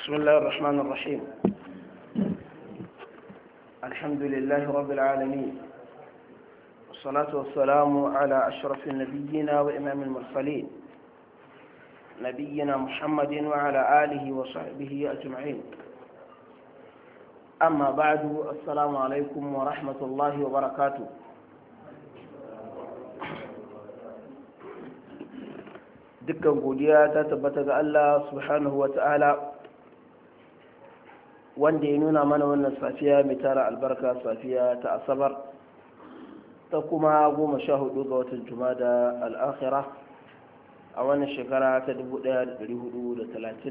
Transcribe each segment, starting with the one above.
بسم الله الرحمن الرحيم الحمد لله رب العالمين والصلاة والسلام على أشرف النبيين وإمام المرسلين نبينا محمد وعلى آله وصحبه أجمعين أما بعد السلام عليكم ورحمة الله وبركاته dukkan godiya ta tabbata ga Allah subhanahu wa ta'ala wanda ya nuna mana wannan safiya mai tara albarka safiya ta asabar ta kuma goma sha hudu ga watan jumada al'akhira a wannan shekara ta 1439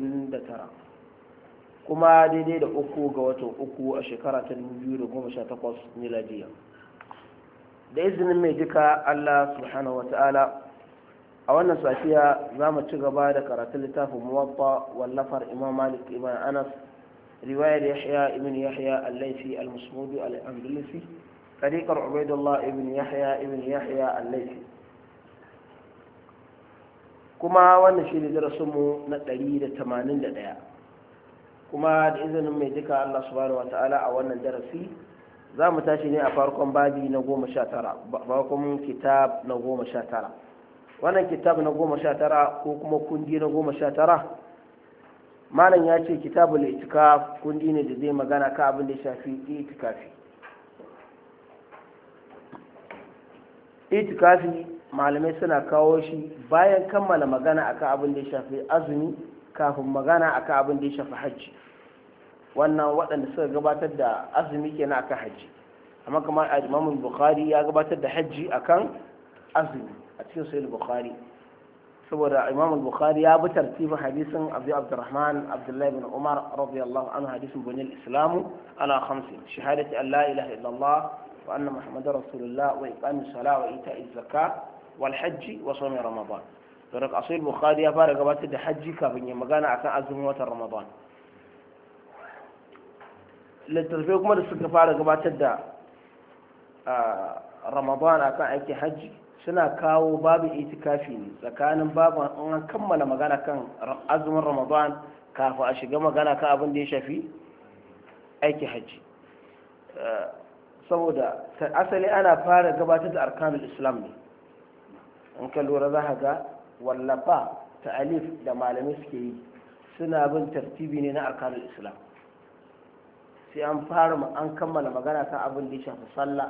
kuma daidai da uku ga watan uku a shekara ta 2018 miladiya da izinin mai duka Allah subhanahu wa ta'ala a wannan safiya za mu ci gaba da karatun littafin muwatta wallafar imam malik ibn anas riwayar yahya ibn yahya al-laifi al-musmudi al-andalusi tariqar ubaidullah ibn yahya ibn yahya al-laifi kuma wannan shi ne darasinmu na 181 kuma da izinin mai duka allah subhanahu wa ta'ala a wannan darasi za mu tashi ne a farkon babi na goma sha tara farkon kitab na goma sha tara wannan kitab na goma sha tara ko kuma kundi na goma sha tara malam ya ce kitabul itikaf kundi ne da zai magana ka abin da ya shafi itikafi itikafi malamai suna kawo shi bayan kammala magana akan abin da ya shafi azumi kafin magana akan abin da ya shafi hajji wannan waɗanda suka gabatar da azumi kenan akan hajji amma kamar imam bukhari ya gabatar da hajji akan azumi a cikin sahih bukhari saboda imam bukhari ya bi tartibin hadisin abu abdurrahman abdullahi bin umar radiyallahu anhu hadisin bunil islamu ala khamsin shahadati an la ilaha illallah wa anna muhammadar rasulullah wa iqamis salah wa ita'iz zakah wal hajji wa sawmi ramadan to daga sahih bukhari ya fara gabatar da hajji kafin ya magana akan azumin watan ramadan littattafai kuma da suka fara gabatar da ramadan akan aikin hajji suna kawo babu itikafi ne tsakanin babu an kammala magana kan azumin ramadan kafin a shiga magana kan abin da ya shafi aiki hajji saboda asali ana fara gabatar da arkanul islam ne in ka lura za ga wallafa ta alif da malamai suke yi suna bin tartibi ne na arkanul islam sai an fara an kammala magana kan abin da ya shafi sallah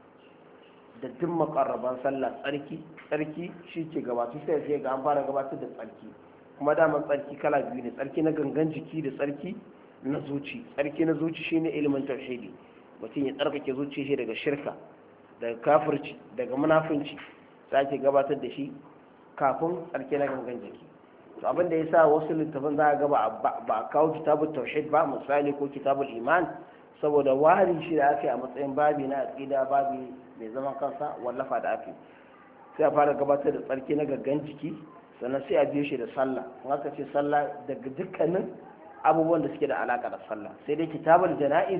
da duk makarraban sallah tsarki tsarki shi ke gabatu sai sai ga an fara gabatar da tsarki kuma daman tsarki kala biyu ne tsarki na gangan jiki da tsarki na zuci tsarki na zuci shine ilimin tauhidi mutum ya tsarkake zuci shi daga shirka daga kafirci daga munafunci sai ake gabatar da shi kafin tsarki na gangan jiki to abin da yasa wasu littafin za a ga ba a kawo kitabul tauhid ba misali ko kitabul iman saboda wari shi da ake a matsayin babi na aqida babi mai zaman kansa wallafa da ake sai a fara gabatar da tsarki na gaggan jiki sannan sai a biyo shi da sallah in aka ce sallah daga dukkanin abubuwan da suke da alaka da sallah sai dai kitabul jana'iz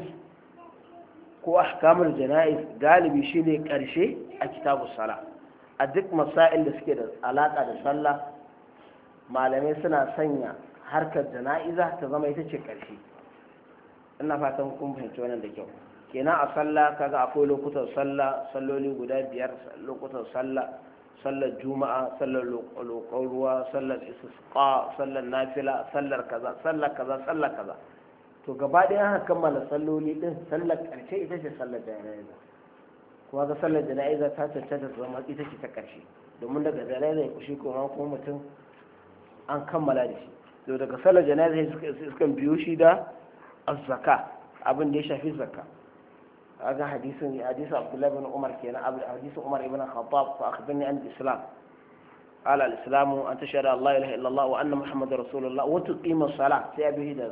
ko ahkamul jana'iz galibi shine karshe a kitabus sala a duk masail da suke da alaka da sallah malamai suna sanya harkar jana'iza ta zama ita ce karshe ina fatan kun fahimci wannan da kyau kenan a sallah kaga akwai lokutan sallah salloli guda biyar lokutan sallah sallar juma'a sallar lokon ruwa sallar istisqa sallar nafila sallar kaza sallar kaza sallar kaza to gaba ɗaya aka kammala salloli din sallar ƙarshe ita ce sallar jana'iza kuma ga sallar jana'iza ta cancanta ta zama ita ce ta ƙarshe domin daga jana'iza ya kushi kuma kuma mutum an kammala da shi to daga sallar jana'iza sukan biyo shi da azzaka abin da ya shafi zakka aga hadisin hadisin abdullahi ibn umar kenan hadisin umar ibn khattab fa akhbirni an islam قال الإسلام أن تشهد الله إله إلا الله وأن محمد رسول الله وتقيم الصلاة سيأبيه دا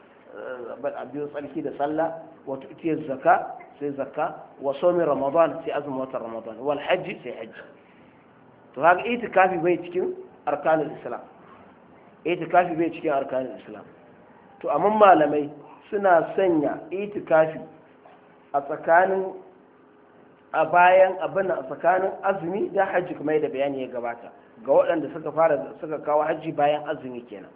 أبيه صلى دا صلى وتؤتي الزكاة سي زكاة وصوم رمضان سي أزم وتر رمضان والحج سي حج فهذا إيتكافي بيتكين أركان الإسلام إيتكافي بيتكين أركان الإسلام to amma malamai suna sanya itikafi a tsakanin a bayan abin a tsakanin azumi da hajji kuma da bayani ya gabata ga waɗanda suka fara suka kawo hajji bayan azumi kenan